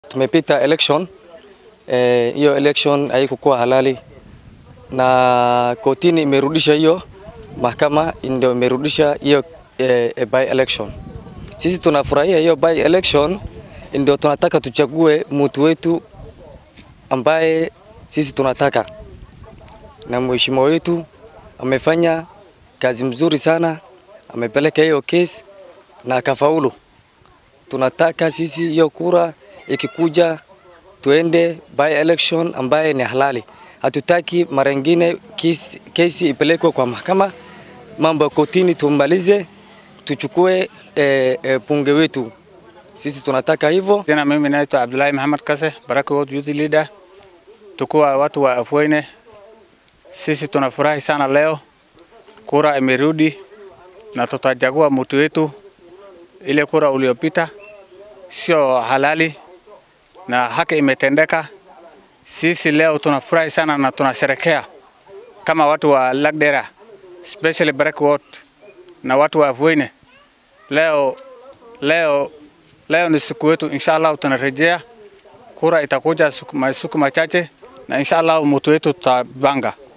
Tumepita election hiyo, eh, election haikukuwa halali na kotini imerudisha hiyo, mahakama ndio imerudisha hiyo eh, by election. Sisi tunafurahia hiyo by election, ndio tunataka tuchague mtu wetu ambaye sisi tunataka, na mheshimiwa wetu amefanya kazi mzuri sana, amepeleka hiyo kesi na akafaulu. Tunataka sisi hiyo kura ikikuja tuende by election ambaye ni halali. Hatutaki mara nyingine kesi, kesi ipelekwe kwa mahakama, mambo ya kotini tumalize, tuchukue e, e, punge wetu. Sisi tunataka hivyo. Tena mimi naitwa Abdullahi Muhammad Kase, Baraka World Youth Leader. Tukuwa watu wa Afuene, sisi tunafurahi sana leo, kura imerudi na tutachagua mtu wetu. Ile kura uliopita sio halali na haki imetendeka. Sisi leo tunafurahi sana na tunasherekea kama watu wa Lagdera, especially Baraka World na watu wa Afuene. Leo, leo, leo ni siku yetu, inshallah tunarejea kura itakuja siku machache na inshallah mtu wetu tutabanga.